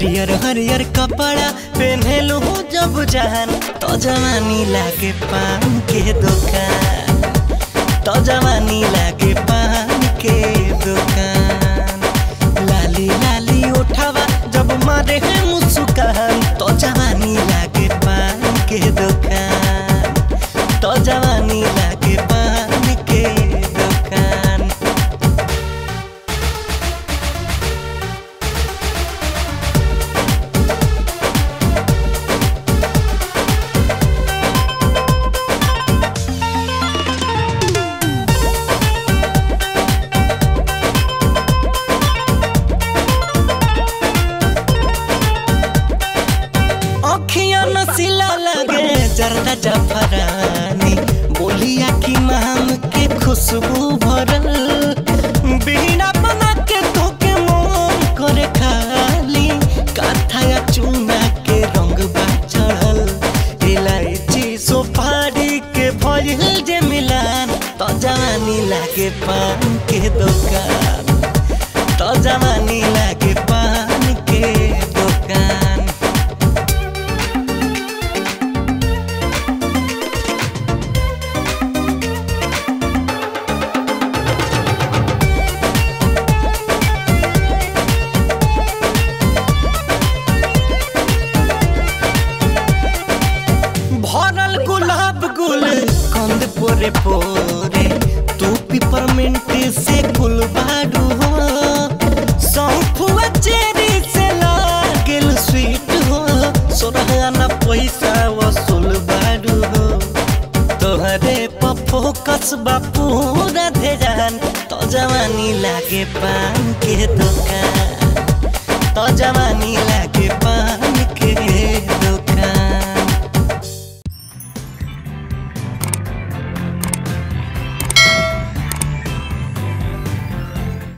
हरियर हरियर कपड़ा पहनेलू जब जान तो जवानी लागे पान के दुकान तो जवानी लागे पान के दुकान लाली लाली उठावा जब मारे है मुस्कान तो जवानी लागे पान के दुकान तो जवानी लागे पान के दुकान अखियां नसीला लगे जरदा जफरानी बोलिया की माम के खुशबू भरल बीना बना के धोके मोम करे खाली काथा या चूना के रंग बा चढ़ल इलायची सुपारी के भइल जे मिलान तो जवानी लागे पान के दुकान तो जवानी लागे पान के दुकान भरल गुलाब गुल कंद पोरे पोरे तू पिपरमिंट से गुल बाडू हो सौंफुआ चेरी से लागेल स्वीट हो सोरहाना पैसा वसूल बाडू हो तोहरे पर फोकस बा पूरा ध्यान तो जवानी लागे पान के दुकान तो जवानी लागे पान के दुकान